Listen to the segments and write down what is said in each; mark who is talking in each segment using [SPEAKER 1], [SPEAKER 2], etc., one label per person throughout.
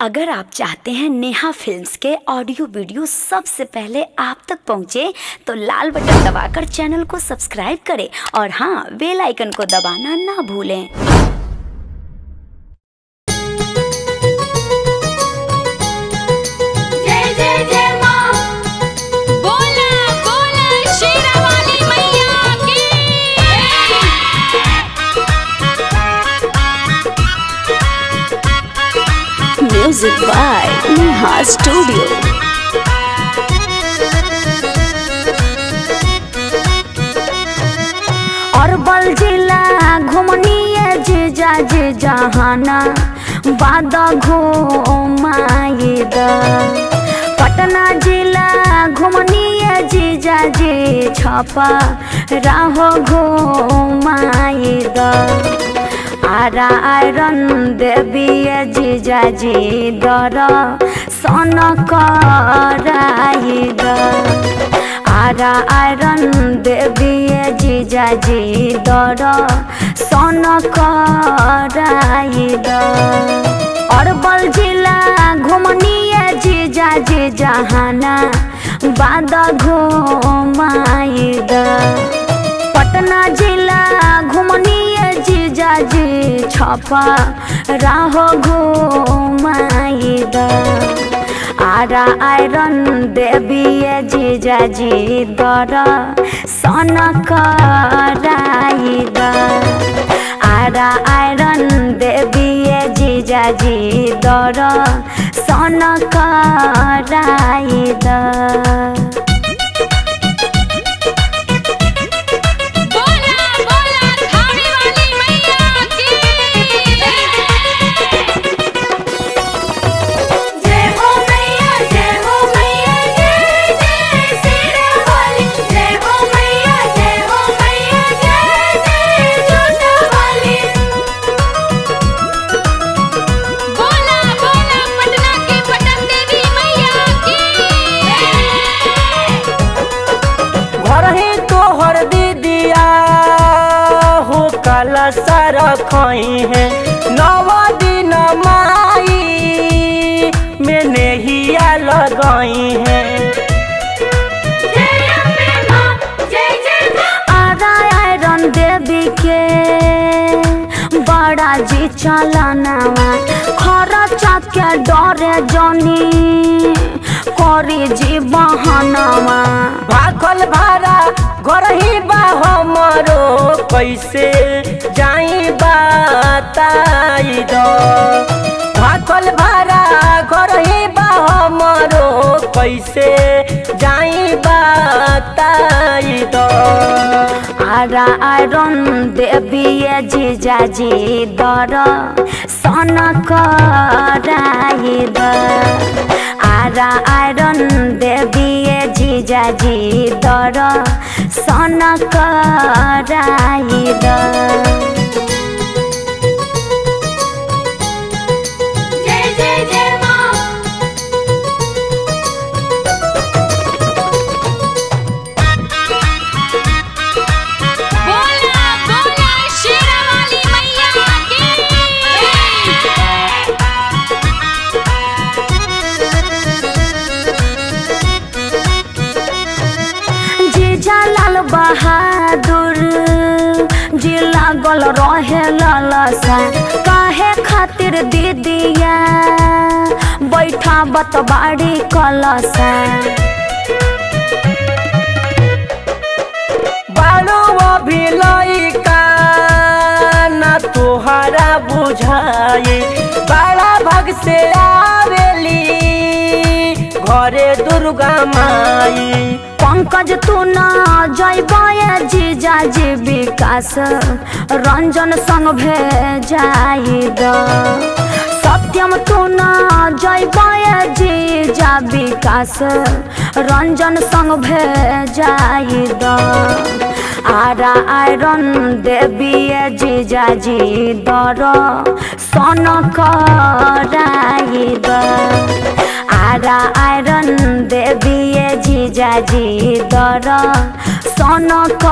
[SPEAKER 1] अगर आप चाहते हैं नेहा फिल्म्स के ऑडियो वीडियो सबसे पहले आप तक पहुंचे तो लाल बटन दबाकर चैनल को सब्सक्राइब करें और हाँ बेल आइकन को दबाना ना भूलें
[SPEAKER 2] जय जय जय माँ बोला बोला शेरावाली मैया की
[SPEAKER 1] म्यूजिक बाय नेहा स्टूडियो अरबल जिला घुमनिए जीजा जी जहाना बाद घुमाइद पटना जिला घुमनिए जीजा जी छपा राहो घुमाइद आरा आयरन देवी जीजा जी दर सन कराइद आरा आयरन देवी जीजाजी दर सन कराइद अरबल जिला घुमनिए जीजाजी जहाना बाद घुमाइद पटना जिला घुमनिए जीजाजी छपा राहो घुमाइद आरा आयरन देवी जीजाजी दर सन कराइद आरा आयरन देवी जीजाजी दर सन कराइद
[SPEAKER 2] बोला बोला थाने वाली मैया की जय हो मैया जय हो मैया जय जय शेरावाली जय हो मैया जय हो मैया जय जय जोतावाली बोला बोला पटना की पटन देवी मैया की
[SPEAKER 3] घर ही तोहर दीदिया हो कलसा रखई है नवा दिन माई में नेहिया लगई है
[SPEAKER 2] जय अम्बे माँ जय जय माँ
[SPEAKER 1] आरा आयरन देवी के बड़ा जी चलनावा खरचा के डरे जनी करी जी बहनवा
[SPEAKER 3] भाखल भारा घर ही बा हमरो कैसे जाई बताई दो भाखल भारा घर ही बा हमरो कैसे जाई बताई दो
[SPEAKER 1] आरा आयरन देवी जीजाजी दर सन कराइद आरा आयरन देवी जीजाजी दर सन कराइद
[SPEAKER 2] जय जय जय माँ बोला बोला शेरावाली मैया की
[SPEAKER 1] जीजा लाल बहादुर जी लागल रहे लालसा काहे खातिर दीदिया बैठा बतबाड़ी कलसा
[SPEAKER 3] बालो अभी लइका ना तोहरा बुझाए बड़ा भग से आवेली घरे दुर्गा माई
[SPEAKER 1] पंकज तू न जैबय जीजा जी विकास रंजन संग भेजाइद सत्यम तू न जैबय जीजा विकास रंजन संग भेजाइद आरा आयरन देवी जीजाजी दर सन कराइद आरा आयरन देवी जीजाजी दर सन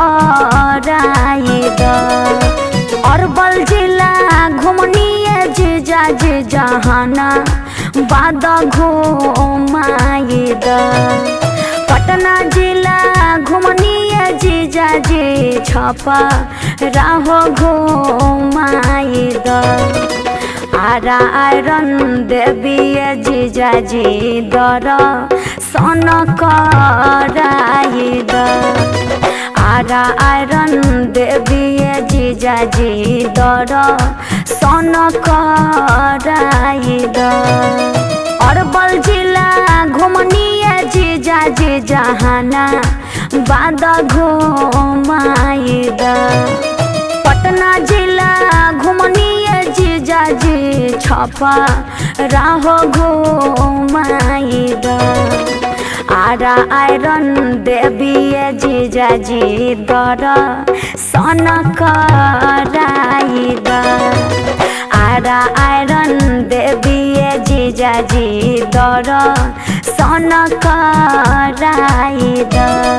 [SPEAKER 1] कराइद अरबल जिला घुमनिए जीजा जी जहाना बाद घुमाई द पटना जिला घुमनिए जीजा जी छपा राहो घुमाई द आरा आयरन देवी जीजा जी दर सन कराई द आरा आयरन देवी जीजा जी दर सन कराई द अरबल जिला घुमनिए जीजा जी जहाना बाद घुमाई द पटना जिला घुमनिए जीजा जी छपा राहो घुमाई द आरा आयरन देवी जीजा जी दर सन कराई द आरा आयरन देवी जीजा जी दर सन कराई द